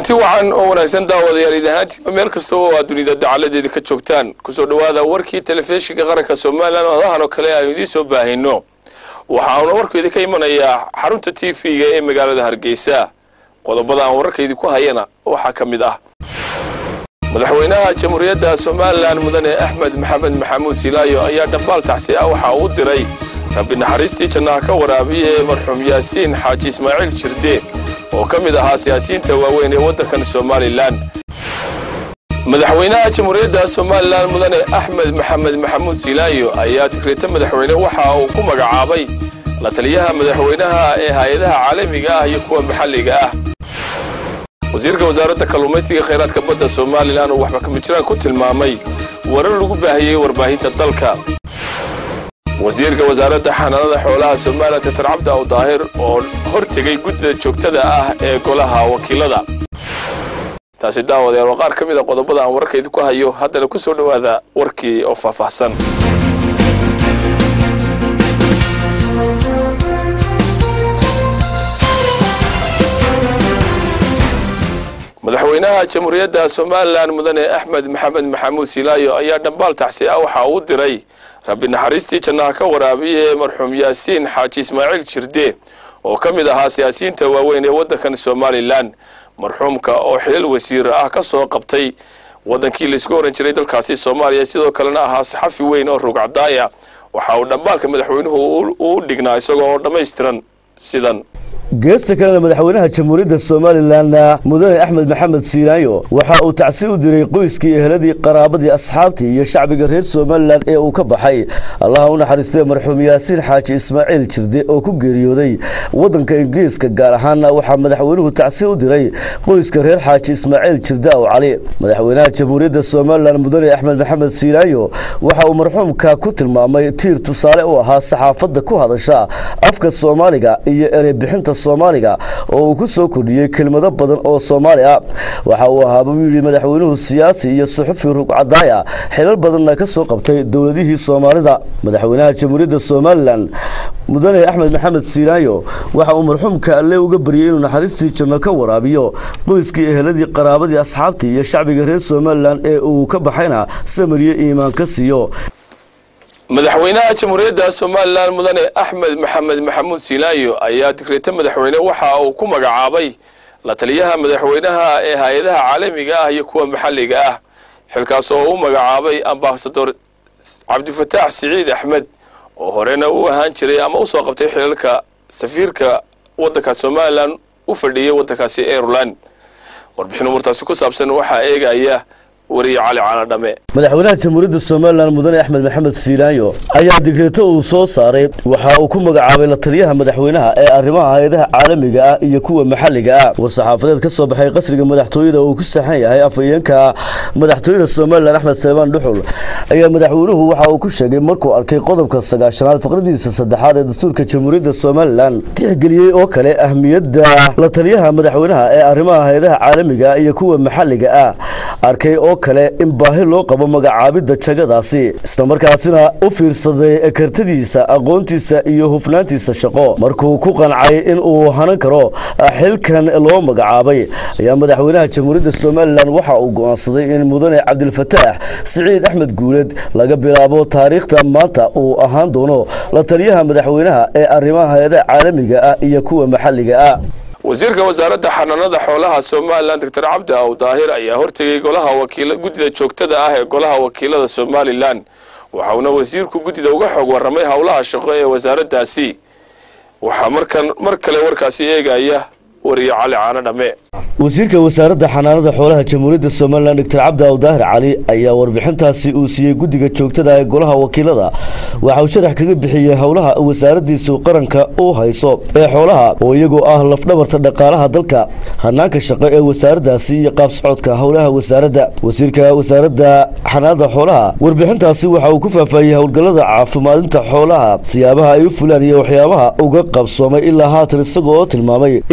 kulanti wacan oo wanaagsan daawadayaal idahaantiiba meel kasta oo aad dunida dacaladeeda ka joogtaan kusoo dhowaada warkii telefishinka qaranka somalilan adahan oo kale aanu idiin soo baahino waxaana warkaydi ka imanayaa xarunta t v-ga ee magaalada hargeysa qodobada aan wararkaydi ku hayana waxaa ka mid ah madaxweynaha jamhuuriyadda somalilan mudane axmed maxamed maxamuud silaayo ayaa dhambaal tacsi ah waxaa uu diray rabbi naxariistii jannaha ka waraabiya ee marxuum yaasiin xaaji ismaaciil jirde oo ka mid ahaa siyaasiyiinta waaweyn ee waddankan somalilan madaxweynaha jamhuuriyadda somalilan mudane axmed maxamed maxamuud silaayo ayaa digreeta madaxweyne waxa uu ku magacaabay la taliyaha madaxweynaha ee hay-adaha caalamiga ah iyo kuwa maxalliga ah wasiirka wasaaradda kalluumaysiga khayraadka badda somalilan oo waxba kamijiraan ku tilmaamay warar lagu baahiyey warbaahinta dalka wasiirka wasaaradda xanaanada xoolaha somalilan tatar cabdi aw daahir oo hortegay guddida joogtada ah ee golaha wakiilada taasi daawadeer waa qaar ka mid a qodobada aan wararkaydi ku hayo haddana ku soo dhowaada warkii oo faahfaahsan madaxweynaha jamhuuriyadda somalilan mudane axmed maxamed maxamuud silaayo ayaa dhambaal tacsi ah waxa uu diray rabbi naxariistii jannaha ka waraabiya ee marxuum yaasiin xaaji ismaaciil jirde oo ka mid ahaa siyaasiyiinta waaweyn ee waddankan somalilan marxuumka oo xilal wasiir ah ka soo qabtay waddankii laisku oran jiray dalkaasi soomaaliya sidoo kalena ahaa saxafi weyn oo rugcadaaya waxa uu dhambaalka madaxweynuhu uu dhignaa isagoo oo dhammaystiran sidan geesta kalena madaxweynaha jamhuuriyadda somalilan mudane axmed maxamed siilaayo waxa uu tacsi u diray qoyskii eheladii qaraabadii asxaabtii iyo shacbiga reer somalilan ee uu ka baxay allaha u naxariistay marxuum yaasiin xaaji ismaaciil jirde oo ku geeriyooday waddanka ingiriiska gaar ahaana waxaa madaxweynuhu tacsi u diray qoyska reer xaaji ismaaciil jirde aw cali madaxweynaha jamhuuriyadda somalilan mudane axmed maxamed siilaayo waxa uu marxuumka ku tilmaamay tiir tusaale u ahaa saxaafadda ku hadasha afka soomaaliga iyo ereybixinta soomaaliga oo uu ku soo kordhiyey kelmado badan oo soomaali ah waxa uu ahaa buu yidhi madaxweynuhu siyaasi iyo suxufi rugcadaaya xilal badanna ka soo qabtay dowladihii soomaalida madaxweynaha jamhuuriyadda somalilan mudane axmed maxamed siilaayo waxa uu marxuumka alle uga baryay inuu naxariistii janno ka waraabiyo qoyskii eheladii qaraabadii asxaabtii iyo shacbiga reer somalilan ee uu ka baxayna samariye iimaan ka siiyo madaxweynaha jamhuuriyadda somalilan mudane axmed maxamed maxamuud silaayo ayaa digreeta madaxweyne waxa uu ku magacaabay la taliyaha madaxweynaha ee hay-adaha caalamiga ah iyo kuwa maxalliga ah xilkaas oo u magacaabay ambasador cabdifataax siciid axmed oo horena u ahaan jiray ama usoo qabtay xilalka safiirka waddanka somalilan u fadhiyay waddankaasi aireland warbixin umurtaasi ku saabsan waxaa eegaya wariye cali caanadhame madaxweynaha jamhuuriyadda somalilan mudane axmed maxamed siilaayo ayaa digreeto uu soo saaray waxa uu ku magacaabay la taliyaha madaxweynaha ee arrimaha hay-adaha caalamiga ah iyo kuwa maxalliga ah war-saxaafadeed ka soo baxay qasriga madaxtooyada uu ku saxan yahay afhayeenka madaxtooyada somalilan axmed salebaan dhuxul ayaa madaxweynuhu waxa uu ku sheegay markuu arkay qodobka sagaashanaad faqradiisa saddexaad ee dastuurka jamhuuriyadda somalilan tixgeliyey oo kale ahmiyadda la taliyaha madaxweynaha ee arrimaha hay-adaha caalamiga iyo kuwa maxalliga ah arkay oo kale in baahi loo qabo magacaabidda jagadaasi islamarkaasina u fiirsaday kartadiisa aqoontiisa iyo hufnaantiisa shaqo markuu ku qancay in uu hanan karo xilkan loo magacaabay ayaa madaxweynaha jamhuuriyadda somalilan waxa uu go'aansaday in mudane cabdilfataax siciid axmed guuled laga bilaabo taariikhda maanta uu ahaan doono la taliyaha madaxweynaha ee arrimaha hay-adaha caalamiga ah iyo kuwa maxalliga ah wasiirka wasaaradda xanaanada xoolaha somalilan doctor cabdi aw daahir ayaa hortegay golaha wakiil guddida joogtada ah ee golaha wakiilada somalilan waxauna wasiirku guddida uga xog warramay howlaha shaqo ee wasaaraddaasi waxaa markan mar kale warkaasi eegaya wariye cali caano dhamme wasiirka wasaaradda xanaanada xoolaha jamhuuriyadda somalilan doctor cabdi aw daahir cali ayaa warbixintaasi uu siiyey guddiga joogtada ee golaha wakiilada waxa uu sharax kaga bixiyey howlaha wasaaraddiisu qaranka u hayso ee xoolaha oo iyagoo ah lafdhabarta dhaqaalaha dalka hanaanka shaqo ee wasaaraddaasi iyo qaab socodka howlaha wasaaradda wasiirka wasaaradda xanaanada xoolaha warbixintaasi waxa uu ku faahfaahiyey howlgallada caafimaadinta xoolaha siyaabaha ay u fulaan iyo waxyaabaha uga qabsoomay ilaa haatan isagoo tilmaamay in ay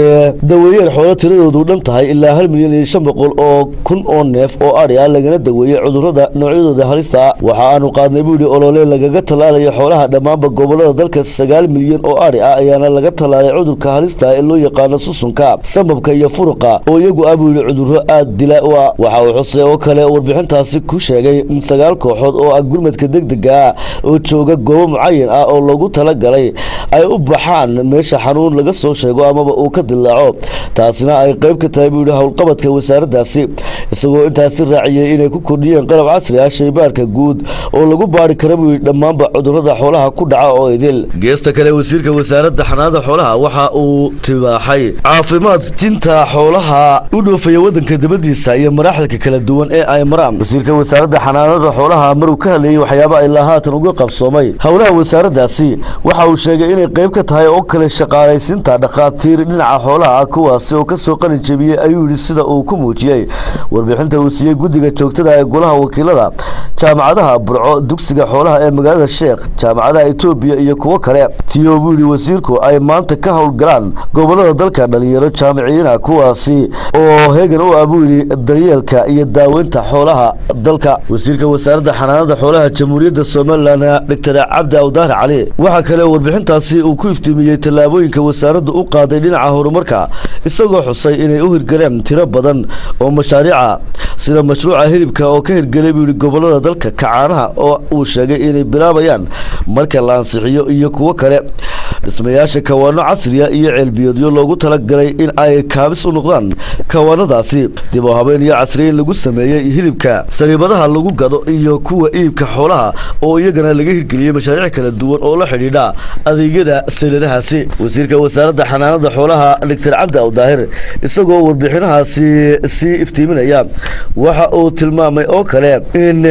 daweeyeen xoolo tiradoodu dhan tahay ilaa hal milyan iyo shan boqol oo kun oo neef oo adhi ah lagana daweeyey cudurrada noocyadooda halista ah waxa aanu qaadnay buu yidhi olole lagaga tallaalayo xoolaha dhammaanba gobolada dalka sagaal milyan oo adhi ah ayaana laga tallaalay cudurka halista ee loo yaqaano susunka sambabka iyo furuqa oo iyagu ah buu yidhi cudurro aad dila u ah waxa uu xusay oo kale warbixintaasi ku sheegay in sagaal kooxood oo ah gurmadka degdega ah oo jooga goobo mucayan ah oo loogu talagalay ay u baxaan meesha xanuun laga soo sheego amaba uu ka dilaaco taasina ay qayb ka tahay buu yidhi howlqabadka wasaaraddaasi isagoo intaasi raaciyey inay ku kordhiyeen qalab casri ah shaybaarka guud oo lagu baari kara buu yidhi dhammaanba cudurrada xoolaha ku dhaca oo idil geesta kale wasiirka wasaaradda xanaanada xoolaha waxa uu tibaaxay caafimaad jinta xoolaha u dhoofaya wadanka dabadiisa iyo maraaxilka kala duwan ee ay maraan wasiirka wasaaradda xanaanada xoolaha maruu ka hadlayey waxyaaba ilaa haatan uga qabsoomay howlaha wasaaraddaasi waxa uu sheegay inay qayb ka tahay oo kale shaqaalaysiinta dhakhaatiir dhinaca xoolaha ah kuwaasi oo kasoo qalin jebiyey ayuu yidhi sida uu ku muujiyey warbixinta uu siiyey guddiga joogtada ee golaha wakiilada jaamacadaha burco dugsiga xoolaha ee magaalada sheekh jaamacadaha etoobiya iyo kuwo kale tiyo buu yidhi wasiirku ay maanta ka howlgalaan gobolada dalka dhalinyaro jaamiciyiina kuwaasi oo heegan u ah buu yidhi daryeelka iyo daaweynta xoolaha dalka wasiirka wasaaradda xanaanada xoolaha jamhuuriyadda somalilan doctor cabdi awdaar cali waxaa kale warbixintaasi uu ku iftiimiyey tallaabooyinka wasaaraddu u qaaday dhinaca horumarka isagoo xusay inay u hirgaleen tiro badan oo mashaariica sida mashruuca hilibka oo ka hirgelay buu yidhi gobolada dalka kacaanaha oo uu sheegay inay bilaabayaan marka la ansixiyo iyo kuwo kale dhismayaasha kawaano casriya iyo ceelbiyoodyo loogu talagalay in ay kaabis u noqdaan kawaanadaasi dib oo habeen iyo casriyeyn lagu sameeyey hilibka sariibadaha lagu gado iyo kuwa iibka xoolaha oo iyagana laga hirgeliyey mashaariic kala duwan oo la xidhiidha adeegyada sayladahaasi wasiirka wasaaradda xanaanada xoolaha doctor cabdi awdaahir isagoo warbixinahaasi sii iftiiminaya waxa uu tilmaamay oo kale in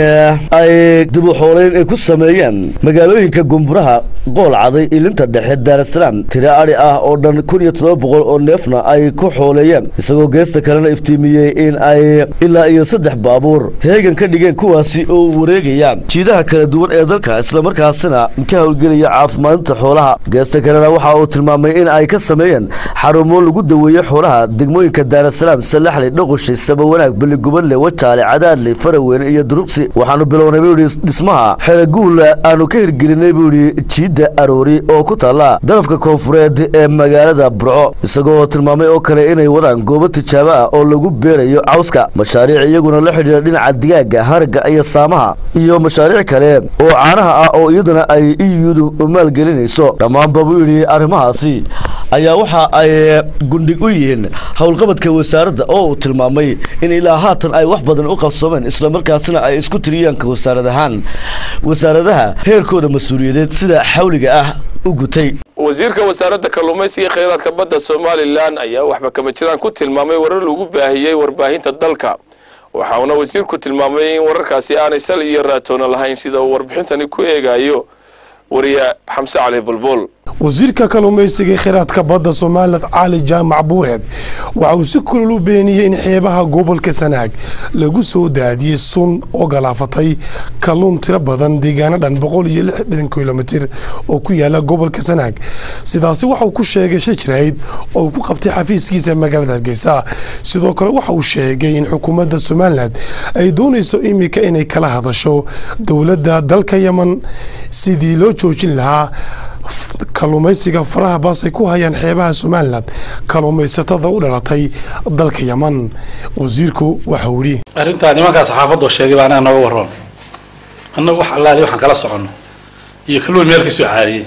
ay dib u xoolayn ay ku sameeyeen magaalooyinka gumburaha qool caday ilinta dhexe daarasalaam tiro adhi ah oo dhan kun iyo todoba boqol oo neefna ay ku xooleeyeen isagoo geesta kalena iftiimiyey in ay ilaa iyo saddex baabuur heegan ka dhigeen kuwaasi oo wareegaya jiidaha kala duwan ee dalka islamarkaasina ka howlgelaya caafimaadinta xoolaha geesta kalena waxa uu tilmaamay in ay ka sameeyeen xarumo lagu daweeye xoolaha degmooyinka daarasalaam salaxli dhoqoshay sabawanaag beligubadle wajaale cadaadle faraweyne iyo duruqsi waxaanu bilownay buu yidhi dhismaha xereguul aanu ka hirgelinay buu yidhi jiidda aroori oo ku taalla darafka koonfureed ee magaalada burco isagoo tilmaamay oo kale inay wadaan goobo tijaabo ah oo lagu beerayo cawska mashaariic iyaguna la xidhiira dhinaca digaaga haragga iyo saamaha iyo mashaariic kale oo caanaha ah oo iyaduna ay iyudu maalgelinayso dhammaanba buu yidhi arrimahaasi ayaa waxa ay gundhig u yihiin howlqabadka wasaaradda oo uu tilmaamay in ilaa haatan ay wax badan u qabsoomeen islamarkaasina ay isku tiriyaanka wasaarad ahaan wasaaradaha heerkooda mas-uuliyadeed sida xawliga ah u gutay wasiirka wasaaradda kalluumaysiga kheyraadka badda somalilan ayaa waxba kama jiraan ku tilmaamay warar lagu baahiyey warbaahinta dalka waxauna wasiirku tilmaamay in wararkaasi aanay sal iyo raatoona lahayn sida uu warbixintani ku eegayo wariye xamse cali bulbul wasiirka kalluumaysiga kheyraadka badda somalilan cali jaamac buureed waxa uu si kulul u beeniyey in xeebaha gobolka sanaag lagu soo daadiyey sun oo galaafatay kalluun tiro badan deegaano dhan boqol iyo lixdan kilomitir oo ku yaala gobolka sanaag sidaasi waxa uu ku sheegay shajrayd oo uu ku qabtay xafiiskiisa magaalada hargeysa sidoo kale waxa uu sheegay in xukuumadda somalilan ay doonayso imika inay kala hadasho dowladda dalka yeman sidii loo joojin lahaa kalluumaysiga faraha baas ay ku hayaan xeebaha somalilan kalluumaysatada u dhalatay dalka yeman wasiirku waxauu yidhi arrintaa nimankaa saxaafadoo sheegay baa anaga nooga waroon annagu wax allaali waxaan kala soconno iyo kalluun meel kasoo caariyey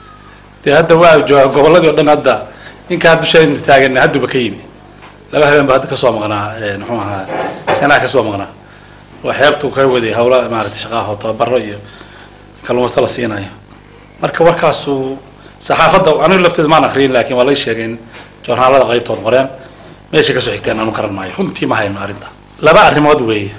dee hadda waa jooga gobolladii o dhan hadda ninka haddu shalinta taagan hadduba ka yimi laba habeen ba hadda kasoo maqnaa muxuu ahaa sanaa kasoo maqnaa oo xeebtu ka waday hawla maaragtay shaqaaho tababaro iyo kalluumaysta la siinayo marka warkaasu saxaafadda anigu lafteeda maan akriyin laakiin waa laga sheegay in joornaalada qaybtood qoreen meesha kasoo xigteen anu garan maayo runtii ma hayno arrinta laba arrimood weeye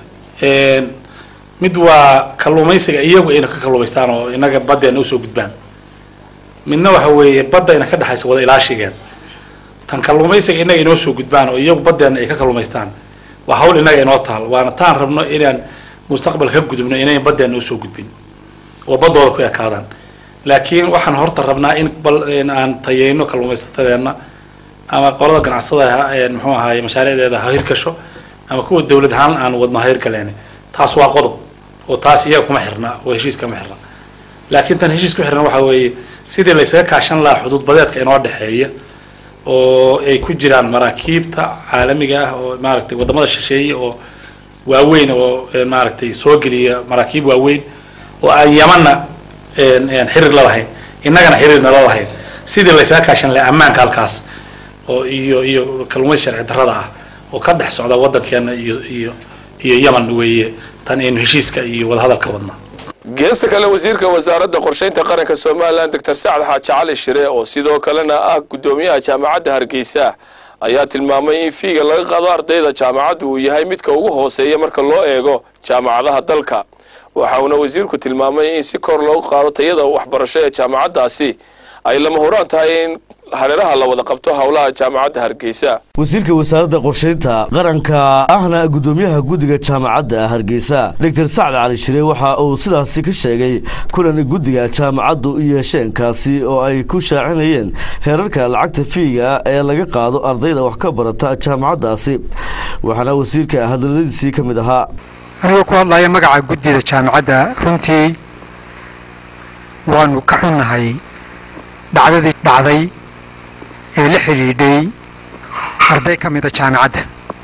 mid waa kalluumaysiga iyagu ayna ka kalluumaystaan oo inaga baddeena usoo gudbaan midna waxa weeye badda ina ka dhexaysa wada ilaashigeed tan kalluumaysiga inaga inoo soo gudbaan oo iyagu baddeena ay ka kalluumaystaan waa hawl inaga inoo taal waana taan rabno inaan mustaqbal ka gudubno inayn baddeena usoo gudbin oo baddooda ku ekaadaan laakiin waxaan horta rabnaa in bal aan tayeyno kalluumaysatadeenna ama qolada ganacsada muxuu ahaay mashaariicdeeda ha hirgasho ama kuwa dowlad ahaan aan wadno ha hirgaleen taas waa qodob oo taas iyaga kuma xirna oo heshiiska kuma xirna laakiin tan heshiis ku xirna waxa weeye sidii laysaga kaashan lahaa xuduud badeedka inoo dhexeeya oo ay ku jiraan maraakiibta caalamiga ah oo maaragtay wadamada shisheeye oo waaweyn oo maaragtay soo geliya maraakiib waaweyn oo aan yamanna xiriir la lahayn innagana xiriirna la lahayn sidii laysaga kaashan lahaa ammaanka halkaas oo iyo iyo kalluumaysi sharci darrada ah oo ka dhex socda waddankeena iyo iyo iyo yaman weeye tan aynu heshiiska iyo wadahadalka wadna geesta kale wasiirka wasaaradda qorshaynta qaranka somalilan doctor sacad xaaji cali shire oo sidoo kalena ah guddoomiyaha jaamacadda hargeysa ayaa tilmaamay in fiiga laga qaado ardayda jaamacaddu uu yahay midka ugu hooseeya marka loo eego jaamacadaha dalka waxa uuna wasiirku tilmaamay in si kor loogu qaado tayada waxbarasho ee jaamacaddaasi ay lama huraan tahay in hareeraha la wada qabto howlaha jaamacadda hargeysa wasiirka wasaaradda qorshaynta qaranka ahna guddoomiyaha guddiga jaamacadda hargeysa doctor sacad cali shire waxa uu sidaasi ka sheegay kulan guddiga jaamacaddu u yeesheen kaasi oo ay ku shaacinayeen heerarka lacagta fiiga ee laga qaado ardayda wax ka barata jaamacaddaasi waxaana wasiirka hadaladiisii ka mid ahaa anigoo ku hadlaya magaca guddida jaamacadda runtii waanu ka xunnahay dhacdadii dhacday ee la xidhiidhay arday ka mida jaamacadda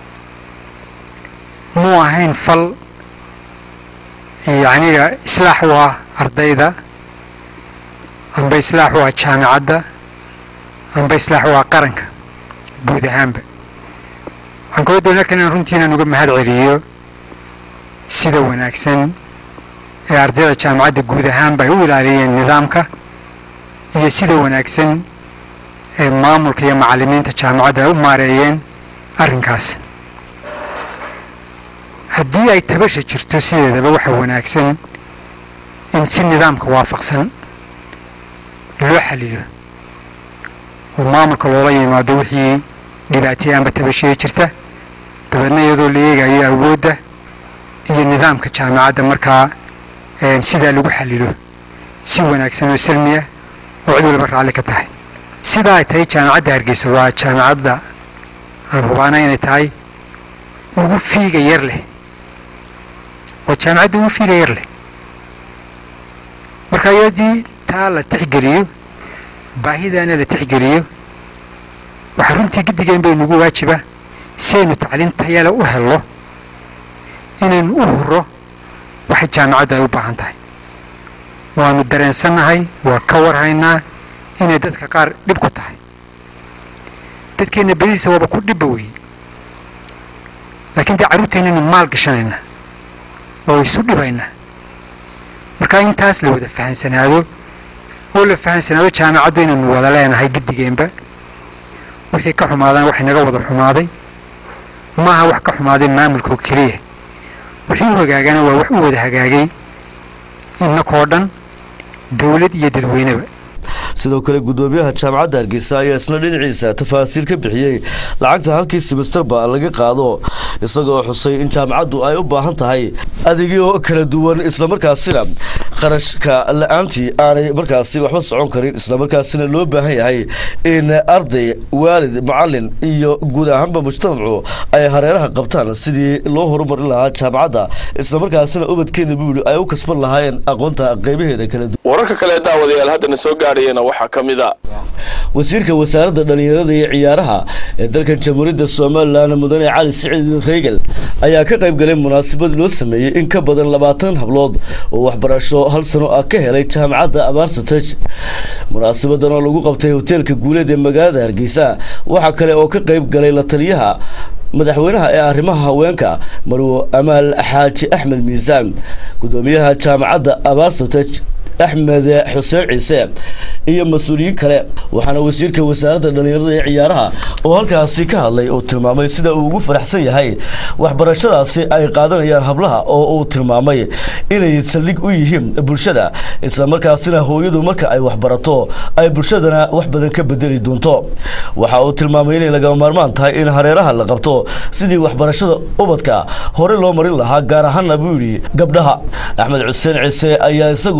muu ahayn fal yacniga islaax u ah ardayda amba islaax u ah jaamacadda amba islaax u ah qaranka guud ahaanba waxaan kula doonaa kan inaan runtii inaan uga mahad celiyo sida wanaagsan ee ardayda jaamacadda guud ahaanba ay u ilaaliyeen nidaamka iyo sida wanaagsan ee maamulka iyo macallimiinta jaamacadda ay u maareeyeen arrinkaas haddii ay tabasha jirto sideedaba waxa wanaagsan in si nidaamka waafaqsan loo xalilo oo maamulka loola yimaado wixii dhibaataya amba tabashaya jirta dabeedna iyadoo la eegayo awoodda iyo nidaamka jaamacadda markaa sidaa lagu xalilo si wanaagsan oo salmi ah oo cid walba raalli ka tahay sidaa ay tahay jaamacadda hargeysa waa jaamacadda aan hubaana inay tahay ugu fiiga yar leh waa jaamacadda ugu fiiga yar leh marka iyadii taa la tixgeliyo baahidaana la tixgeliyo waxaa runtii giddigeen bay nagu waajiba si aynu tacliin tayale u helno inaynu u huro waxay jaamacaddu ay u baahan tahay waanu dareensannahay waa ka warhaynaa inay dadka qaar dhib ku tahay dadkeenna badidiisa waaba ku dhibba weeye laakiin dee carruurteennaynu maal gashanaynaa oo isu dhibaynaa marka intaas la wada fahansanaado oo la fahansanaado jaamacaddu inaynu wada leenahay giddigeenba wixii ka xumaadana wax inaga wada xumaaday maaha wax ka xumaaday maamulkoo keliya wixii u hagaagana waa wax u wada hagaagay innakoo dhan dowlad iyo dadweyneba sidoo kale guddoomiyaha jaamacadda hargeysa ayaa isna dhinaciisa tafaasiil ka bixiyey lacagta halkii simistarba laga qaado isagoo xusay in jaamacaddu ay u baahan tahay adeegyo kala duwan islamarkaasina kharashka la-aantii aanay markaasi waxba socon karin islamarkaasina loo baahan yahay in arday waalid macalin iyo guud ahaanba mujtamacu ay hareeraha qabtaan sidii loo horumarin lahaa jaamacadda islamarkaasina ubadkeena buu yidhi ay u kasban lahaayeen aqoonta qeybaheeda kala duwan wararka kale daawadayaal haddana soo gaadhayana waxaa ka mid a wasiirka wasaaradda dhallinyarada iyo ciyaaraha ee dalkan jamhuuriyadda somalilan mudane cali siciid reegal ayaa ka qayb galay munaasabad loo sameeyey in ka badan labaatan hablood oo waxbarasho hal sano ah ka helay jaamacadda abaarsataj munaasabadan oo lagu qabtay hoteelka guuleed ee magaalada hargeysa waxaa kale oo ka qayb galay la taliyaha madaxweynaha ee arrimaha haweenka marwo amaal xaaji axmed miisaan gudoomiyaha jaamacadda abaarsataj axmed xuseen ciise iyo mas-uuliyiin kale waxaana wasiirka wasaaradda dhallinyarada ee ciyaaraha oo halkaasi ka hadlay uu tilmaamay sida uu ugu faraxsan yahay waxbarashadaasi ay qaadanayaan hablaha oo uu tilmaamay inay saldhig u yihiin bulshada islamarkaasina hooyadu marka ay waxbarato ay bulshadana wax badan ka bedeli doonto waxa uu tilmaamay inay lagama maarmaan tahay in hareeraha la qabto sidii waxbarashada ubadka hore loo marin lahaa gaar ahaana buu yidhi gabdhaha axmed xuseen ciise ayaa isaguna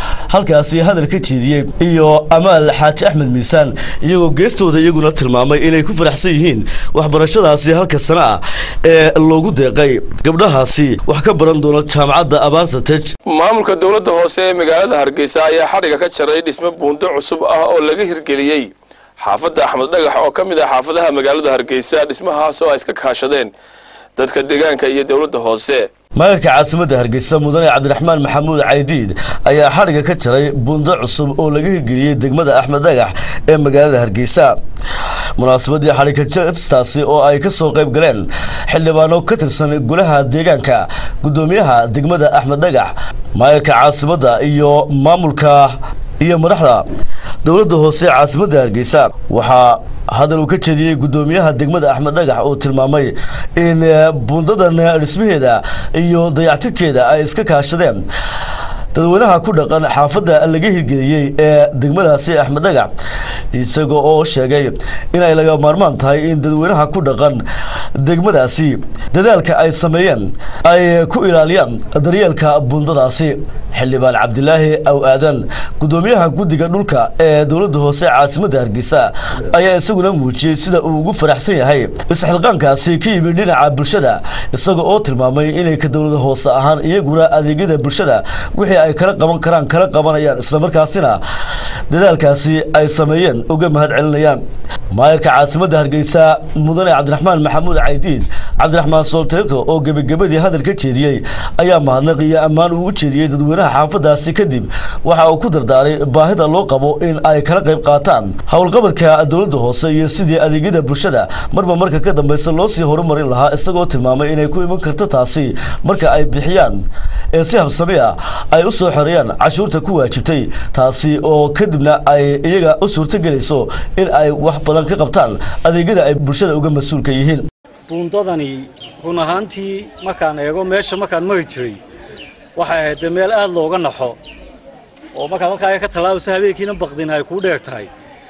halkaasi hadal ka jeediyey iyo amaal xaaji axmed miisaan iyagoo geestooda iyaguna tilmaamay inay ku faraxsan yihiin waxbarashadaasi halka sano ah ee loogu deeqay gabdhahaasi wax ka baran doona jaamacadda abaarsataj maamulka dowladda hoose ee magaalada hargeysa ayaa xadhiga ka jaray dhismo buundo cusub ah oo laga hirgeliyey xaafadda axmed dhagax oo ka mid ah xaafadaha magaalada hargeysa dhismahaas oo ay iska kaashadeen dadka deegaanka iyo dowladda hoose maayarka caasimadda hargeysa mudane cabdiraxmaan maxamuud caydiid ayaa xadhiga ka jaray buundo cusub oo laga hirgeliyey degmada axmed dhagax ee magaalada hargeysa munaasabadii xadhiga jarstaasi oo ay ka soo qayb galeen xildhibaano ka tirsan golaha deegaanka guddoomiyaha degmada axmed dhagax maayarka caasimadda iyo maamulka iyo madaxda dowladda hoose caasimadda hargeysa waxaa hadal uu ka jeediyey guddoomiyaha degmada axmed dhagax oo tilmaamay in buundadan dhismaheeda iyo dayactirkeeda ay iska kaashadeen dadweynaha ku dhaqan xaafadda laga hirgeliyey ee degmadaasi axmed dhagax isagoo oo sheegay inay laga maarmaan tahay in dadweynaha ku dhaqan degmadaasi dadaalka ay sameeyeen ay ku ilaaliyaan daryeelka buundadaasi xildhibaan cabdilaahi aw aadan guddoomiyaha guddiga dhulka ee dowladda hoose caasimadda hargeysa ayaa isaguna muujiyey sida uu ugu faraxsan yahay isxilqaankaasi ka yimid dhinaca bulshada isaga oo tilmaamay inay ka dowlada hoose ahaan iyaguna adeegyada bulshada wixii ay kala qaban karaan kala qabanayaan islamarkaasina dadaalkaasi ay sameeyeen uga mahad celinayaan maayarka caasimadda hargeysa mudane cabdiraxmaan maxamuud caydiid cabdiraxmaan soolteelko oo gebagabadii hadal ka jeediyey ayaa mahadnaq iyo ammaan uu u jeediyey dadweynaha xaafadaasi kadib waxa uu ku dardaaray baahida loo qabo in ay kala qayb qaataan howlqabadka dowladda hoose iyo sidii adeegyada bulshada marba marka ka dambeysa loo sii horumarin lahaa isagoo tilmaamay inay ku iman karto taasi marka ay bixiyaan ee si habsami ah ay u soo xoreeyaan cashuurta ku waajibtay taasi oo kadibna ay iyaga u suurtogelayso in ay wax badan ka qabtaan adeegyada ay bulshada uga mas-uulka yihiin buundadani run ahaantii markaan eego meesha markaan mari jiray waxay ahayd dee meel aada looga naxo oo markaad halkaaga ka tallaabaysa habeenkiina baqdin ay kuu dheer tahay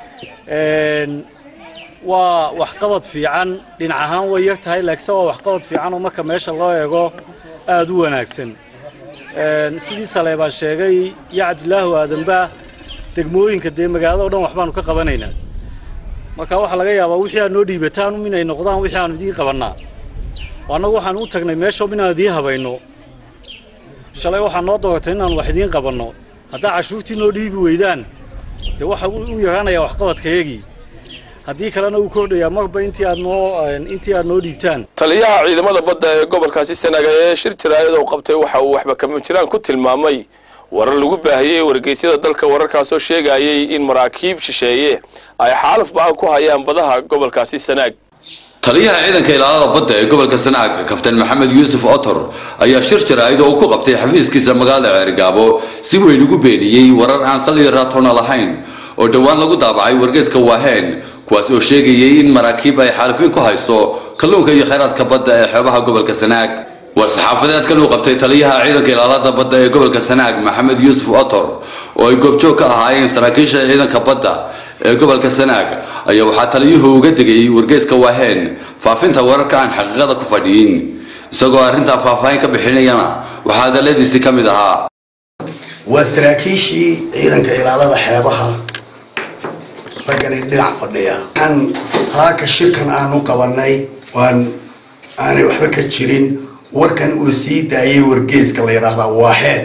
waa waxqabad fiican dhinac ahaan way yar tahay laakiinse waa waxqabad fiican oo marka meesha loo eego aada u wanaagsan sidii saleebaan sheegay iyo cabdilaahu aadanba degmooyinka dee magaalada o dhan waxbaanu ka qabanaynaa marka waxaa laga yaabaa wixii aad noo dhiibataan inay noqdaan wixii aanu idiin qabannaa annagu waxaan u tagnay meesha inaan idiin habayno shalay waxaa noo dooratay inaan wax idiin qabanno haddaa cashuurtii noo dhiibi weydaan dee waxa u yaraanayaa waxqabadkayagii haddii kalena uu kordhayaa marba intii aad noo intii aad noo dhiibtaan taliyaha ciidamada badda ee gobolkaasi sanaga ee shir jaraayad uu qabtay waxa uu waxba kama jiraan ku tilmaamay warar lagu baahiyey wargeysyada dalka wararkaasoo sheegayay in maraakiib shisheeye ay xaaluf ba-an ku hayaan badaha gobolkaasi sanaag taliyaha ciidanka ilaalada badda ee gobolka sanaag kabtan maxamed yuusuf otor ayaa shir jaraa'id oo uu ku qabtay xafiiskiisa magaalada ceerigaabo si weyn ugu beeniyey warar aan sal iyo raatoona lahayn oo dhowaan lagu daabacay wargeyska waaheen kuwaas oo sheegayay in maraakiib ay xaalifin ku hayso kalluunka iyo khayraadka badda ee xeebaha gobolka sanaag war-saxaafadeedkan uu qabtay taliyaha ciidanka ilaalada badda ee gobolka sanaag maxamed yuusuf otor oo ay goobjoog ka ahaayeen saraakiisha ciidanka badda ee gobolka sanaag ayaa waxaa taliyuhu uga digay wargeyska waaheen faafinta wararka aan xaqiiqada ku fadhiyin isagoo arrintaa faahfaahin ka bixinayana waxaa hadaladiisii ka mid ahaa waa saraakiishii ciidanka ilaalada xeebaha raggani dhinac fadhiya waxaan saaka shirkan aanu qabanay waan aanay waxba ka jirin warkan uu sii daayay wargeeska la yidhaahdaa waaheen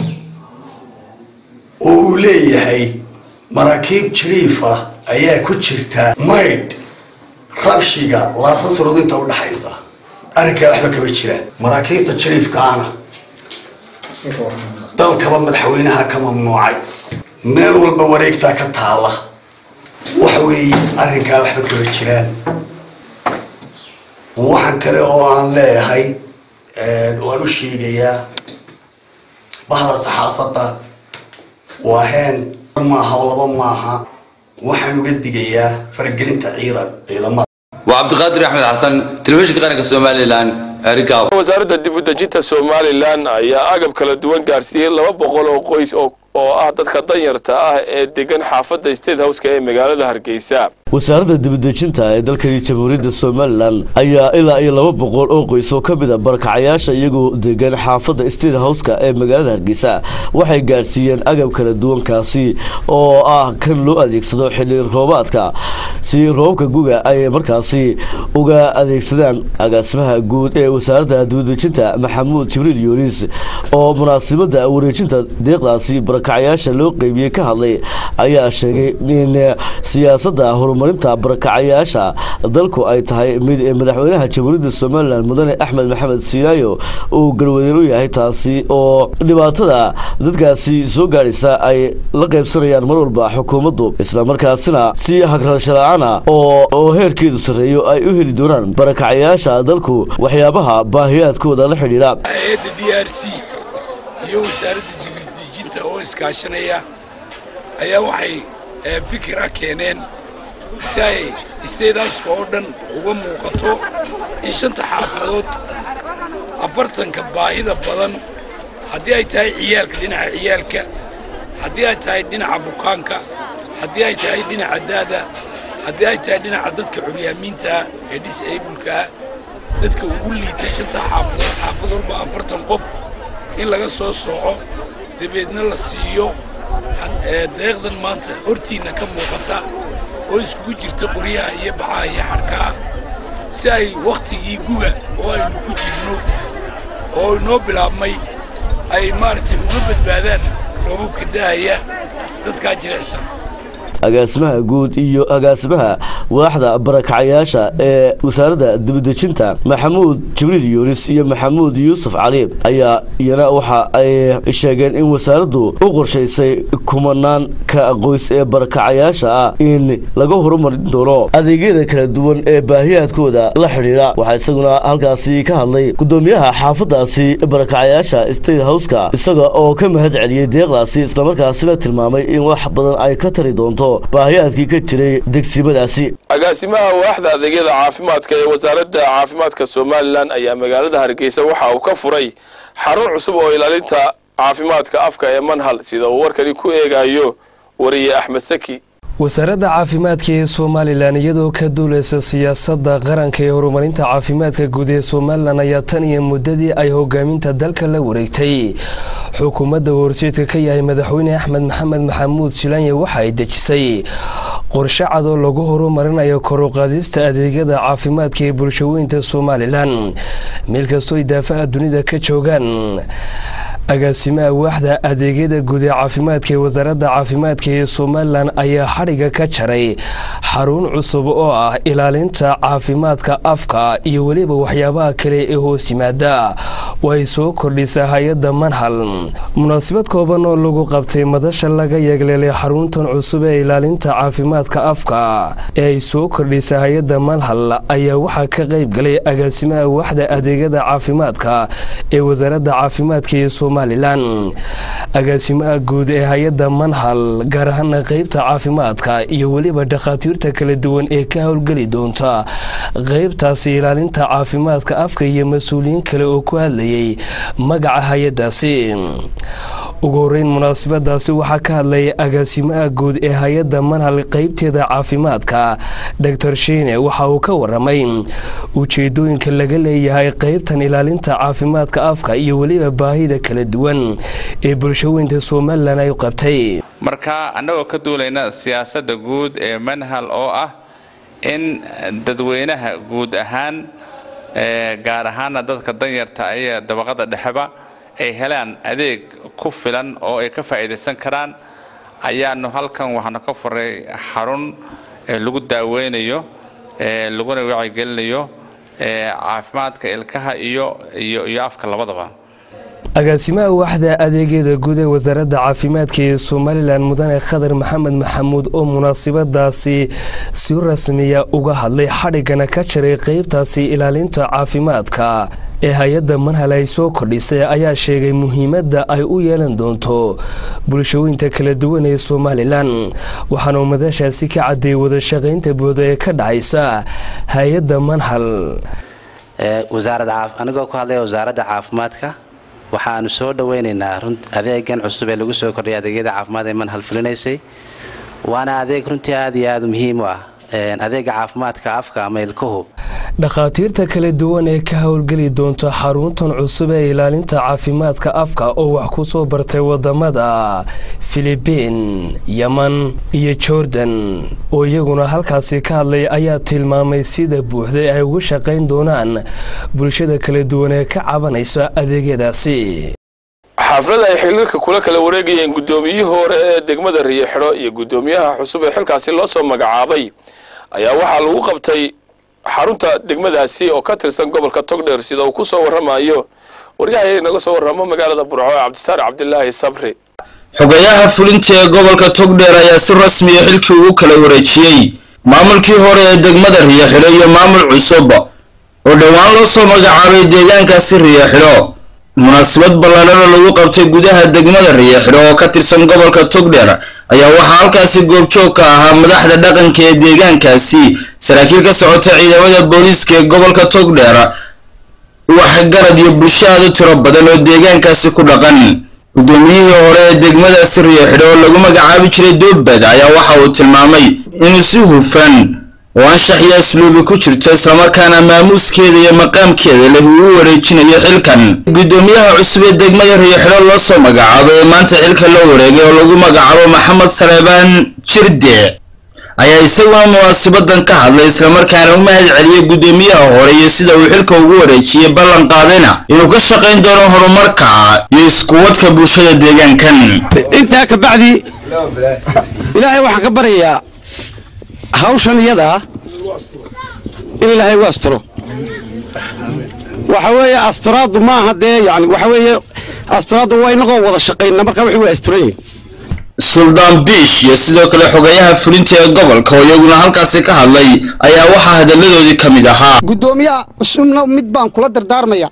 oo uu leeyahay maraakiib jiriifa ayaa ku jirta maydh rabshiga laasasrood inta u dhaxaysa arrinkaa waxba kama jiraan maraakiibta jiriifkaana dalkaba madaxweynaha ka mamnuucay meel walba wareegtaa ka taalla waxa weeye arrinkaa waxba kama jiraan waxaan kale oo aan leeyahay waan u sheegayaa bahda saxaafadda waaheen maaha oo laba maaha waxaan uga digayaa faragelinta ciidan ciidamada waa cabdiqaadir axmed xasan telefishinka qaranka somalilan ceerigaabo wasaaradda dib u dejinta somalilan ayaa agab kala duwan gaarsiiyey laba boqol oo qoys oo oo ah dadka danyarta ah ee degan xaafadda state houseka ee magaalada hargeysa wasaaradda dibadejinta ee dalkani jamhuuriyadda somalilan ayaa ilaa iyo laba boqol oo qoys oo ka mid a barakacayaasha iyagoo degan xaafadda state houseka ee magaalada hargeysa waxay gaadhsiiyeen agab kala duwankaasi oo ah kan loo adeegsado xilli roobaadka si roobka guga ay markaasi uga adeegsadaan agaasimaha guud ee wasaaradda dibadejinta maxamuud jibriil yunis oo munaasabadda wareejinta deeqdaasi barakacayaasha loo qeybiyey ka hadlay ayaa sheegay in siyaasadda horumarinta barakacayaasha dalku ay tahay mid madaxweynaha jamhuuriyadda somalilan mudane axmed maxamed siilaayo uu garwadeen u yahay taasi oo dhibaatada dadkaasi soo gaadhaysa ay la qaybsanayaan mar walba xukuumaddu islamarkaasina si hagrasho la-aana oo heerkeedu sarreeyo ay u heli doonaan barakacayaasha dalku waxyaabaha baahiyaadkooda la xidhiidha hay-adda d r c iyo wasaaradda dibadejinta oo iskaashanaya ayaa waxay fikira keeneen si ay stedauska oo dhan uga muuqato in shanta xaafadood afartanka baahida badan haddii ay tahay ciyaalka dhinaca ciyaalka haddii ay tahay dhinaca bukaanka haddii ay tahay dhinaca daada haddii ay tahay dhinaca dadka curyaamiintaah ee disablekaah dadka ugu liita shanta xaafadood xaafad walba afartan qof in laga soo sooco dabeedna la siiyo deeqdan maanta hortiinna ka muuqata oo iskugu jirta qoryaha iyo bacaha iyo xadhkaha si ay wakhtigii guga oo aynu ku jirno oo inoo bilaabmay ay maaragtay uga badbaadaan roobabka dahaya dadkaa jilicsan agaasimaha guud iyo agaasimaha waaxda barakacayaasha ee wasaaradda dibadejinta maxamuud jibriil yunis iyo maxamuud yuusuf cali ayaa iyana waxa ay sheegeen in wasaaraddu u qorshaysay kumanaan ka qoys ee barakacayaasha ah in laga horumarin doono adeegyada kala duwan ee baahiyaadkooda la xidhiidha waxaa isaguna halkaasi ka hadlay gudoomiyaha xaafadaasi barakacayaasha state houseka isaga oo ka mahad celiyey deeqdaasi islamarkaasina tilmaamay in wax badan ay ka tari doonto baahiyaadkii ka jiray degsimadaasi agaasimaha waaxda adeegyada caafimaadka ee wasaaradda caafimaadka somalilan ayaa magaalada hargeysa waxa uu ka furay xarun cusub oo ilaalinta caafimaadka afka ee manhal sida uu warkani ku eegayo wariye axmed saki wasaaradda caafimaadka ee somalilan iyadoo ka duuleysa siyaasadda qaranka ee horumarinta caafimaadka guud ee somalilan ayaa tan iyo muddadii ay hogaaminta dalka la wareegtay xukuumadda horseedka ka yahay madaxweyne axmed maxamed maxamuud silaanye waxa ay dejisay qorshe cad oo lagu horumarinayo koruqaadista adeegyada caafimaadka ee bulshaweynta somalilan meel kastoo ay daafaha dunida ka joogaan agaasimaha waaxda adeegyada guud ee caafimaadka ee wasaaradda caafimaadka ee somalilan ayaa xadhiga ka jaray xarun cusub oo ah ilaalinta caafimaadka afka iyo weliba waxyaabaha kale ee hoos yimaada oo ay soo kordhisa hay-adda manhal munaasabad kooban oo lagu qabtay madasha laga yeegleelay xaruntan cusub ee ilaalinta caafimaadka afka ee ay soo kordhisa hay-adda manhal ayaa waxaa ka qayb galay agaasimaha waaxda adeegyada caafimaadka ee wasaaradda caafimaadka ee somalilan agaasimaha guud ee hay-adda manhal gaar ahaana qeybta caafimaadka iyo weliba dhakhaatiirta kala duwan ee ka howlgeli doonta qeybtaasi ilaalinta caafimaadka afka iyo mas-uuliyiin kale oo ku hadlayay magaca hay-adaasi ugu horeyn munaasabadaasi waxaa ka hadlaya agaasimaha guud ee hay-adda manhal qeybteeda caafimaadka doctor shiine waxa uu ka waramay ujeedooyinka laga leeyahay qeybtan ilaalinta caafimaadka afka iyo weliba baahida kala duwan ee bulshaweynta somalilan ay qabtay marka annagoo ka duulayna siyaasadda guud ee manhal oo ah in dadweynaha guud ahaan gaar ahaana dadka danyarta iyo dabaqada dhexeba ay helaan adeeg ku filan oo ay ka faa'iidaysan karaan ayaanu halkan waxaanu ka furay xarun lagu daaweynayo laguna wacyigelinayo caafimaadka ilkaha iyo iyo afka labadaba agaasimaha waaxda adeegyada guud ee wasaaradda caafimaadka ee somalilan mudane khadar maxamed maxamuud oo munaasabadaasi si rasmiya uga hadlay xadhigana ka jiray qeybtaasi ilaalinta caafimaadka ee hay-adda manhal ay soo kordhisay ayaa sheegay muhiimadda ay u yeelan doonto bulshaweynta kala duwan ee somalilan waxaana madashaasi ka cadeeyay wadashaqaynta buuda ee ka dhacaysa hay-adda manhal anigoo ku hadlaya wasaaradda caafimaadka waxaanu soo dhoweynaynaa adeegan cusub ee lagu soo kordhiyay adeegyada caafimaad ee manhal fulinaysay waana adeeg runtii aad iyo aad muhiim u ah adeega caafimaadka afka ama ilkuhu dhakhaatiirta kala duwan ee ka howlgeli doonta xaruntan cusub ee ilaalinta caafimaadka afka oo wax ku soo bartay wadamada filibiin yeman iyo jordan oo iyaguna halkaasi ka hadlay ayaa tilmaamay sida buuxday ay uga shaqayn doonaan bulshada kala duwan ee ka cabanaysa adeegyadaasi xaflad ay xiliirka kula kala wareegayeen guddoomiyihii hore ee degmada riyoxidho iyo guddoomiyaha cusub ee xilkaasi loo soo magacaabay ayaa waxaa lagu qabtay xarunta degmadaasi oo ka tirsan gobolka togdheer sida uu ku soo warramayo waryahay naga soo warramo magaalada burco ee cabdisaar cabdilaahi sabri xogayaha fulinta ee gobolka togdheer ayaa si rasmiya xilkii ugu kala wareejiyey maamulkii hore ee degmada riyoxidho iyo maamul cusub oo dhowaan loo soo magacaabay deegaankaasi riyoxidho munaasabad ballaadhana lagu qabtay gudaha degmada riyoxidho oo ka tirsan gobolka togdheer ayaa waxaa halkaasi goobjoog ka ahaa madaxda dhaqanka ee deegaankaasi saraakiil ka socota ciidamada booliiska ee gobolka togdheer waxgarad iyo bulsho aad u tiro badan oo deegaankaasi ku dhaqan guddoomiyihii hore ee degmadaasi riyoxidho oo lagu magacaabi jiray doobbad ayaa waxa uu tilmaamay inuu si hufan oo anshax iyo asluubi ku jirto islamarkaana maamuuskeeda iyo maqaamkeeda leh uu u wareejinayo xilkan guddoomiyaha cusub ee degmada riyoxidho loo soo magacaabay ee maanta xilka loo wareegay oo lagu magacaabo maxamed saleebaan jirde ayaa isaguna munaasabadan ka hadlay islamarkaana u mahad celiyey guddoomiyaha hore iyo sida uu xilka ugu wareejiyey ballan qaadayna inuu ka shaqayn doono horumarka iyo iskuwadka bulshada deegaankan intaa ka bacdi ilaahay waxaan ka baryayaa hawshan iyadaa in ilaahay u asturo waxa weeye asturaaddu maaha dee yani waxa weeye asturaaddu waa inagoo wada shaqayna marka wixii waa asturan yihin suldaan biish iyo sidoo kale xogayaha fulinta ee gobolka oo iyaguna halkaasi ka hadlay ayaa waxaa hadalladoodii ka mid ahaa guddoomiyaha cusubna mid baan kula dardaarmaya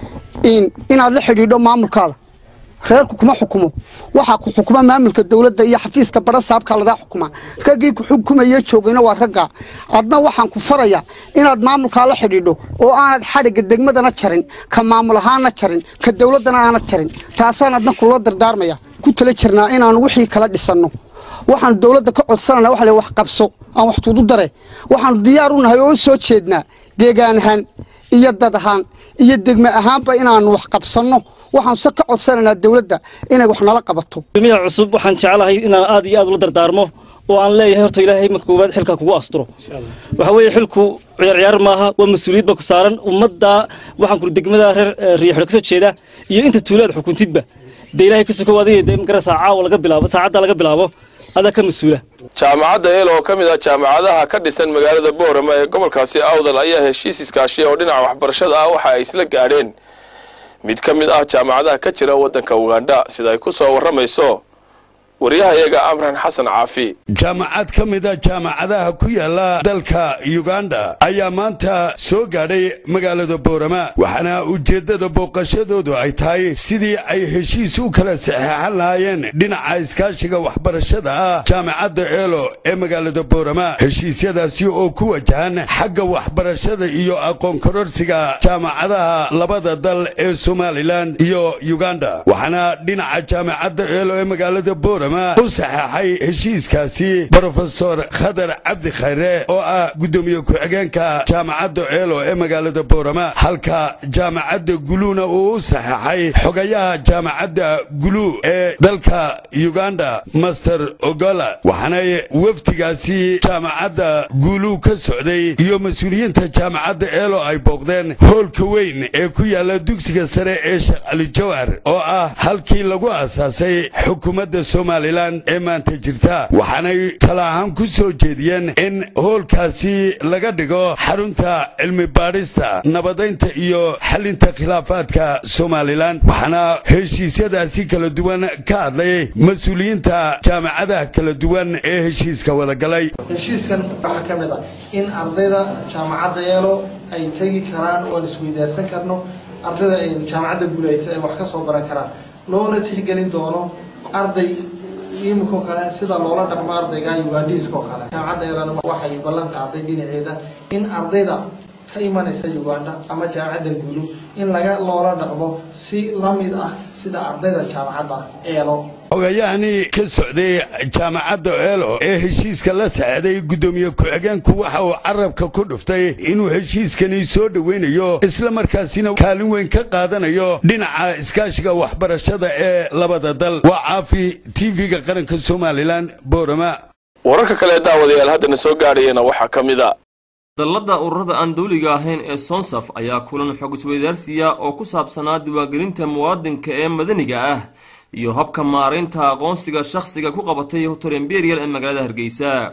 inaad la xidhiidho maamulkaada reerku kuma xukumo waxaa ku xukuma maamulka dowladda iyo xafiiska bara saabkaa lagaa xukuma raggii ku xukumaya joogayna waa raggaa adna waxaan ku faraya inaad maamulkaa la xidhiidho oo aanad xadhigga degmadana jarin ka maamul ahaana jarin ka dowladdana aanad jarin taasaan adna kula dardaarmaya ku tala jirnaa inaanu wixii kala dhisanno waxaanu dowladda ka codsanana waxa la wax qabso aan wax tuudu dare waxaanu diyaar u nahay oo u soo jeednaa deegaan ahaan iyo dad ahaan iyo degme ahaanba inaanu wax qabsanno waxaan se ka codsanaynaa dowladda inay wax nala qabato gudoomiyaha cusub waxaan jeclahay inaan aad iyo aad ula dardaarmo oo aan leeyahay horta ilaahay marka koowaad xilka kugu asturo waxa weeye xilku ciyaar ciyaar maaha waa mas-uuliyad ba ku saaran ummadda waxaan kuri degmada reer riyaxdho kasoo jeeda iyo inta tuulaad xukuntidba dee ilaahay ka sokow adiga dee magarasa caawa laga bilaabo saacadda laga bilaabo adaa ka mas-uula jaamacadda eel oo ka mid ah jaamacadaha ka dhisan magaalada boorama ee gobolkaasi awdal ayaa heshiis iskaashiya oo dhinaca waxbarashada ah waxa ay isla gaadheen mid ka mid ah jaamacadaha ka jira waddanka ugandha sida ay ku soo warramayso waryahayaga amran xasan caafi jaamacad ka mid a jaamacadaha ku yaala dalka uganda ayaa maanta soo gaadhay magaalada boorama waxaana ujeeddada booqashadoodu ay tahay sidii ay heshiis u kala saxeexan lahaayeen dhinaca iskaashiga waxbarashada ah jaamacadda eelo ee magaalada boorama heshiisyadaasi oo ku wajahan xagga waxbarashada iyo aqoon kororsiga jaamacadaha labada dal ee somalilan iyo uganda waxaana dhinaca jaamacadda eelo ee magaalada boorama u saxeexay heshiiskaasi brofesor khadar cabdi khayre oo ah guddoomiye ku-xigeenka jaamacadda eelo ee magaalada boorama halka jaamacadda guluuna uu u saxeexay xogayaha jaamacadda gulu ee dalka uganda master ogola waxaanay wafdigaasi jaamacadda gulu ka socday iyo mas-uuliyiinta jaamacadda eelo ay booqdeen hoolka weyn ee ku yaala dugsiga sare ee sheekh cali jawhar oo ah halkii lagu aasaasay xukuumadda somalilan ee maanta jirta waxaanay tala ahaan ku soo jeediyeen in hoolkaasi laga dhigo xarunta cilmi baadhista nabadaynta iyo xalinta khilaafaadka somalilan waxaana heshiisyadaasi kala duwan ka hadlay mas-uuliyiinta jaamacadaha kala duwan ee heshiiska wadagalay heshiiskan waxaa ka mid ah in ardayda jaamacadda yeelo ay tegi karaan oan isweydaarsan karno ardayda jaamacadda guulayta ay wax ka soo baran karaan loona tixgelin doono arday imikoo kale sida loola dhaqmo ardayga ugandhiiskoo kale jaamacadda yeelana waxay ballan qaaday dhinaceeda in ardayda ka imanaysa uganda ama jaamacadda guulu in laga loola dhaqmo si la mid ah sida ardayda jaamacadda eelo xogayahani ka socday jaamacadda eelo ee heshiiska la saxeeday guddoomiye ku-xigeenku waxa uu carabka ku dhuftay inuu heshiiskani soo dhoweynayo islamarkaasina kaalin weyn ka qaadanayo dhinaca iskaashiga waxbarashada ee labada dal waa caafi tv-ga qaranka somalilan boorama wararka kale daawadayaal haddana soo gaadhayana waxaa ka mid a dallada ururada aan dawliga ahayn ee sonsaf ayaa kulan xog isweydaarsiya oo ku saabsanaa diiwaangelinta muwaadinka ee madaniga ah iyo habka maaraynta aqoonsiga shakhsiga ku qabatay hotel imperial ee magaalada hargeysa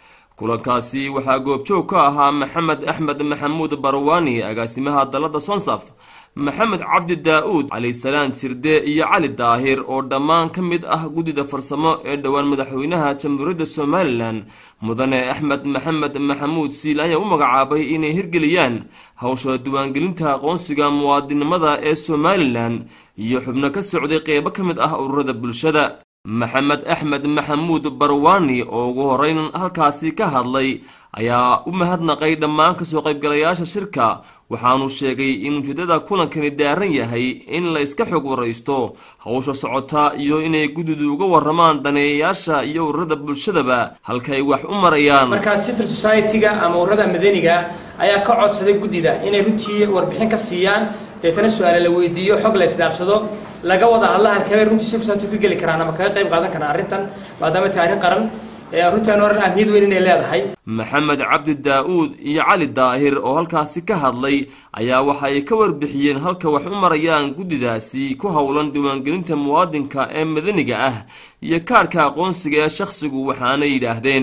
kulankaasi waxaa goobjoog ka ahaa maxamed axmed maxamuud barwaani agaasimaha dallada sonsaf maxamed cabdi daa-uud calisalaan jirde iyo cali daahir oo dhammaan ka mid ah guddida farsamo ee dhowaan madaxweynaha jamhuuriyadda somalilan mudane axmed maxamed maxamuud siil ayaa u magacaabay inay hirgeliyaan hawsha diiwaangelinta aqoonsiga muwaadinimada ee somalilan iyo xubno ka socday qeybo ka mid ah ururada bulshada maxamed axmed maxamuud barwaani oo ugu horeyn halkaasi ka hadlay ayaa u mahadnaqay dhammaan kasoo qaybgalayaasha shirka waxaanu sheegay in ujeedada kulankani daaran yahay in la iska xog waraysto hawsha socota iyo inay guddidu uga waramaan daneeyayaasha iyo ururada bulshadaba halkaay wax u marayaan markaa civil society-ga ama ururada madaniga ayaa ka codsaday guddida inay runtii warbixin ka siiyaan deetana su-aale la weydiiyo xog la isdhaafsado laga wada hadla halkabay runtii civil society ka geli karaan ama kaga qayb qaadan karaan arrintan maadaama tahay arrin qaran runtaan oran ahmiyad weyn inay leedahay maxamed cabdi daa-uud iyo cali daahir oo halkaasi ka hadlay ayaa waxa ay ka warbixiyeen halka wax u marayaan guddidaasi ku howlan diiwaangelinta muwaadinka ee madaniga ah iyo kaarhka aqoonsiga ee shakhsigu waxaanay yidhaahdeen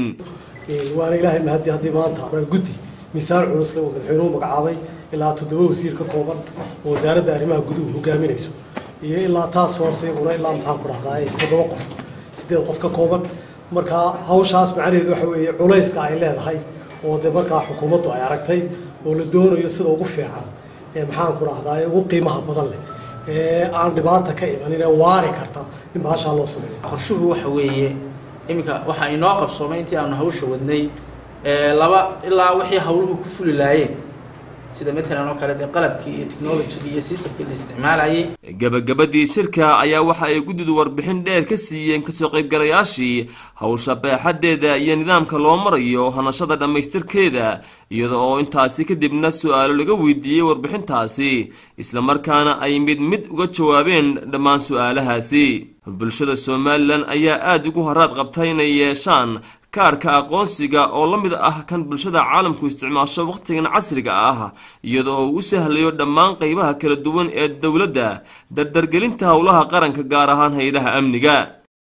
waana ilaahay mahadi haddii maanta waa guddi miisaan culusle uu madaxweynuhu magacaabay ilaa toddoba wasiir ka kooban oo wasaaradda arrimaha guduhu hogaaminayso iyo ilaa taas hooseguna ilaa maxaan ku dhahdaa toddoba qof sideed qof ka kooban markaa hawshaas macnaheedu waxa weeye culayska ay leedahay oo de markaa xukuumaddu ay aragtay oo la doonayo sida ugu fiican ee maxaan ku dhahdaa ee ugu qiimaha badan leh ee aan dhibaata ka imanin ee waari karta in bahashaa loo sameeyo qorshuhu waxa weeye iminka waxaa inoo qabsoomay intii aanu hawsha wadnay laba ilaa wixii hawluhu ku fuli laayeen sida matalan oo kale dee qalabkii iyo technologigii iyo systemkii la isticmaalayay gabagabadii shirka ayaa waxa ay guddidu warbixin dheer ka siiyeen kasoo qaybgalayaashii hawsha baaxaddeeda iyo nidaamka loo marayo hanashada dhammaystirkeeda iyada oo intaasi kadibna su-aalo laga weydiiyey warbixintaasi islamarkaana ay mid mid uga jawaabeen dhammaan su-aalahaasi bulshada somalilan ayaa aada ugu haraad qabta inay yeeshaan kaarhka aqoonsiga oo la mid ah kan bulshada caalamku isticmaasho wakhtigan casriga ah iyada oo u sahlayo dhammaan qaybaha kala duwan ee dowladda dardargelinta howlaha qaranka gaar ahaan hay-adaha amniga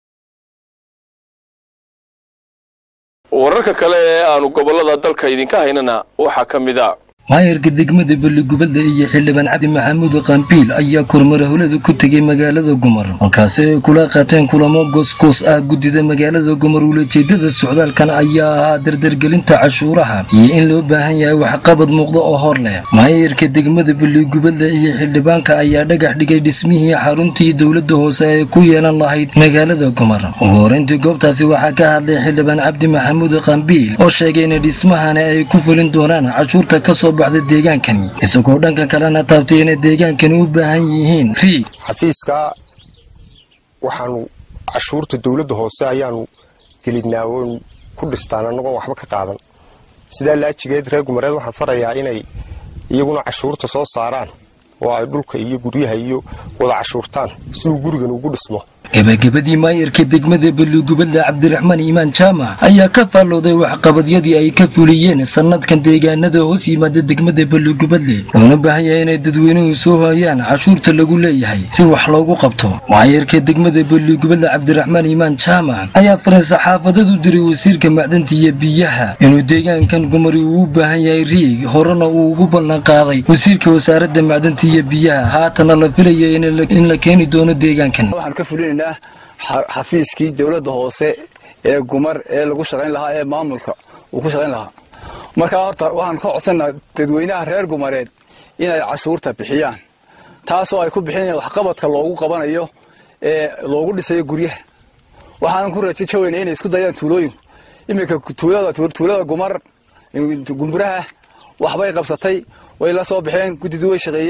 wararka kale ee aanu gobollada dalka idinka haynana waxaa ka mid a maayarka degmada balligubadle iyo xildhibaan cabdi maxamuud qambiil ayaa kormar howlada ku tegay magaalada gumar halkaasi ay kula qaateen kulamo goosgoos ah guddida magaalada gumar ulajeedada socdaalkan ayaa ahaa dardargelinta cashuuraha iyo in loo baahan yahay waxqabad muuqda oo hor leh maayarka degmada balligubadle iyo xildhibaanka ayaa dhagax dhigay dhismihii xaruntii dowladda hoose ay ku yeelan lahayd magaalada gumar ugu horeyntii goobtaasi waxaa ka hadlay xildhibaan cabdi maxamuud qambiil oo sheegay in dhismahani ay ku fulin doonaan cashuurta kasoo deegaankani isagoo dhanka kalena taabtay inay deegaankani u baahan yihiin riig xafiiska waxaanu cashuurta dowladda hoose ayaanu gelinaa oon ku dhistaan annagoo waxba ka qaadan sidaa laajigeed reer gumareed waxaan farayaa inay iyaguna cashuurta soo saaraan oo ay dhulka iyo guryaha iyo wada cashuurtaan siduu gurigan ugu dhismo gabagabadii maayarka degmada balligubadle cabdiraxmaan iimaan jaamac ayaa ka faallooday waxqabadyadii ay ka fuliyeen sannadkan deegaanada hoos yimaada degmada balligubadle loona baahan yahay inay dadweynuhu soo hoyaan cashuurta lagu leeyahay si wax loogu qabto maayarka degmada balligubadle cabdiraxmaan iimaan jaamac ayaa faray saxaafadad u diray wasiirka macdanta iyo biyaha inuu deegaankan gumari uu u baahan yahay riig horena uu ugu ballan qaaday wasiirka wasaaradda macdanta iyo biyaha haatana la filaya in la keeni doono deegaankan xafiiskii dowladda hoose ee gumar ee lagu shaqayn lahaa ee maamulka uu ku shaqayn lahaa markaa horta waxaan ka codsanaa dadweynaha reer gumareed inay cashuurta bixiyaan taasoo ay ku bixinayaan waxqabadka loogu qabanayo ee loogu dhisayo guryaha waxaanan ku rajajaweyna inay isku dayaan tuulooyinku iminka tuulada gumar gumburaha waxbay qabsatay way la soo baxeen guddidu way shaqeeyeen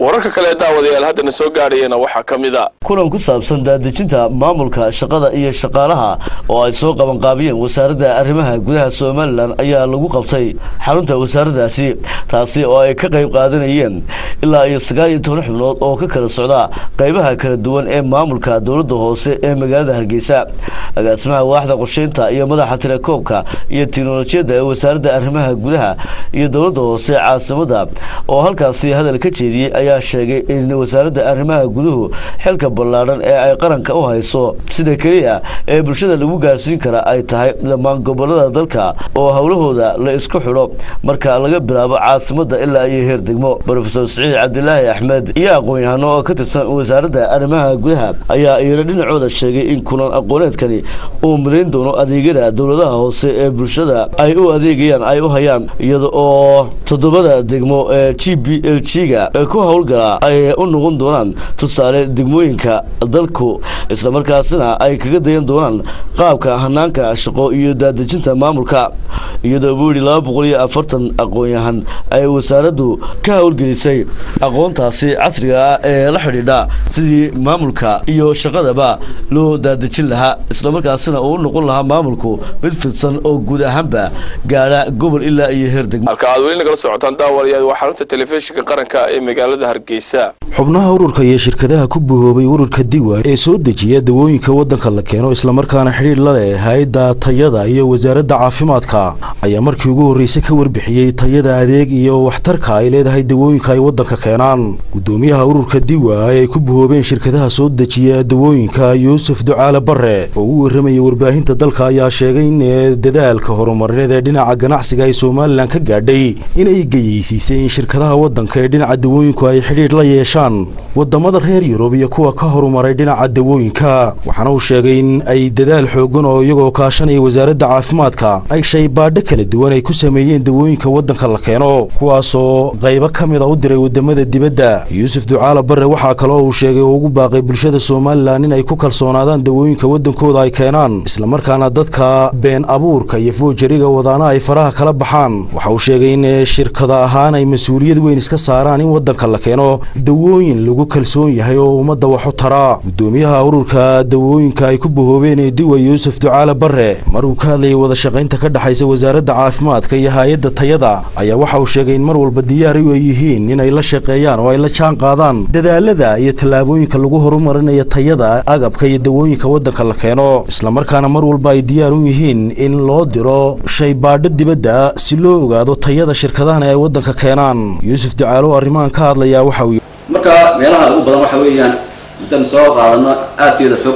wararka kale daawadayaal haddana soo gaadhayana waxaa ka mid a kulan ku saabsan daadejinta maamulka shaqada iyo shaqaalaha oo ay soo qabanqaabiyeen wasaaradda arrimaha gudaha somalilan ayaa lagu qabtay xarunta wasaaraddaasi taasi oo ay ka qayb qaadanayeen ilaa iyo sagaal iyo toban xubnood oo ka kala socda qaybaha kala duwan ee maamulka dowladda hoose ee magaalada hargeysa agaasimaha waaxda qorsheynta iyo madaxa telekoobka iyo tiknolojiyadda ee wasaaradda arrimaha gudaha iyo dowladda hoose caasimada oo halkaasi hadal ka jeediyey ayaa sheegay in wasaaradda arrimaha guduhu xilka ballaadhan ee ay qaranka u hayso sida keliya ee bulshada lagu gaarsiin kara ay tahay dhammaan gobolada dalka oo howlahooda la isku xidho marka laga bilaabo caasimada ilaa iyo heer degmo rofesor siciid cabdilaahi axmed iyo aqoon-yahano oo ka tirsan wasaaradda arrimaha gudaha ayaa iyana dhinacooda sheegay in kulan aqooneedkani uu midayn doono adeegyada dowladaha hoose ee bulshada ay u adeegayaan ay u hayaan iyada oo toddobada degmo ee g b l g-ga ee ku howlgala ay u noqon doonaan tusaale degmooyinka dalku islamarkaasina ay kaga dayan doonaan qaabka hanaanka shaqo iyo daadejinta maamulka iyadoo buu yidhi laba boqol iyo afartan aqoon-yahan ay wasaaraddu ka howlgelisay aqoontaasi casriga ah ee la xidhiidha sidii maamulka iyo shaqadaba loo daadejin lahaa islamarkaasina uu u noqon lahaa maamulku mid fidsan oo guud ahaanba gaadha gobol ilaa iyo heer degmo halka aad weli nagala socotaan daawadayaal waa xarunta telefishinka qaranka ee magaalada hargeysa xubnaha ururka iyo shirkadaha ku buhoobay ururka diwa ee soo dejiya dawooyinka waddanka la keeno islamarkaana xidhiidh la leh hay-adda tayada iyo wasaaradda caafimaadka ayaa markii ugu horreysay ka warbixiyey tayada adeeg iyo waxtarka ay leedahay dawooyinka ay waddanka keenaan gudoomiyaha ururka diwa ay ku buhoobeen shirkadaha soo dejiya dawooyinka yuusuf ducaale bare oo u warramayay warbaahinta dalka ayaa sheegay in dadaalka horumarineed ee dhinaca ganacsiga ay somalilan ka gaadhay inay geyeysiisay in shirkadaha waddanka ee dhinaca dawooyinku ay xidhiidh la yeeshaan wadamada reer yurub iyo kuwa ka horumaray dhinaca dawooyinka waxaana uu sheegay in ay dadaal xoogan oo iyagoo kaashanaya wasaaradda caafimaadka ay shaybaadho kala duwan ay ku sameeyeen dawooyinka waddanka la keeno kuwaasoo qaybo ka mid a u diray wadamada dibadda yuusuf ducaale bare waxaa kaloo uu sheegay oo ugu baaqay bulshada somalilan in ay ku kalsoonaadaan dawooyinka waddankooda ay keenaan islamarkaana dadka been abuurka iyo foojariga wadaana ay faraha kala baxaan waxa uu sheegay in shirkada ahaan ay mas-uuliyad weyn iska saaraan in waddanka la keeno dawooyin lagu kalsoon yahay oo ummadda waxu tara gudoomiyaha ururka dawooyinka ay ku bahoobeen ee diwa yuusuf ducaale bare mar uu ka hadlayay wada shaqaynta ka dhexaysa wasaaradda caafimaadka iyo hay-adda tayada ayaa waxa uu sheegay in mar walba diyaar ay yihiin inay la shaqeeyaan oo ay la jaan qaadaan dadaalada iyo tallaabooyinka lagu horumarinayo tayada agabka iyo dawooyinka waddanka la keeno islamarkaana mar walba ay diyaar u yihiin in loo diro shaybaadho dibadda si loo ogaado tayada shirkadahan ay waddanka keenaan yuusuf ducaale oo arrimahan ka hadlayaa waxa uu marka meelaha ugu badan waxa weeyaan haddaan soo qaadano aasiyada fog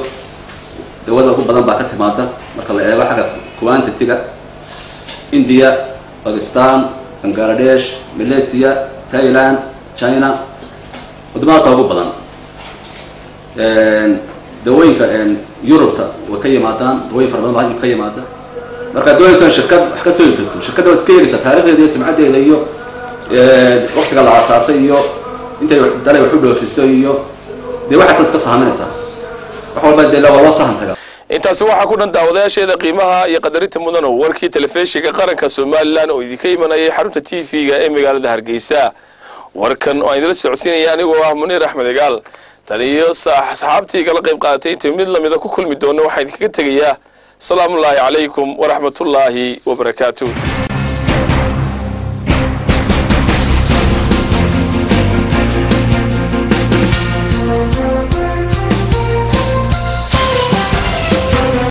dawada ugu badan baa ka timaada marka la eego xagga quantity-ga india bakistan bangladesh malaysia thailand china wadamadaasa ugu badan dawooyinka yurubta way ka yimaadaan dawooyin fara badan baa ka yimaada markaad doonaysaan shirkad wax ka soo iibsato shirkadda waad iska yeelaysaa taarikhdeeda iyo sumcaddeeda iyo waktiga la aasaasay iyo intay dalay wax u dhoofiso iyo dee waxaas iska sahaminaysaa wax walba dee waa loo sahan tagaa intaasi waxaa ku dhan daawadayaasheeda qiimaha iyo qadarinta mudano warkii telefishinka qaranka somalilan oo idinka imanayay xarunta t v-ga ee magaalada hargeysa warkan oo aan idila socodsiinaya anigoo ah muniir axmed egaal tan iyo asxaabtii kala qayb qaadatay intii mid lamida ku kulmi doono waxaan idinkaga tegayaa asalaamullaahi calaykum waraxmatullaahi wabarakaatu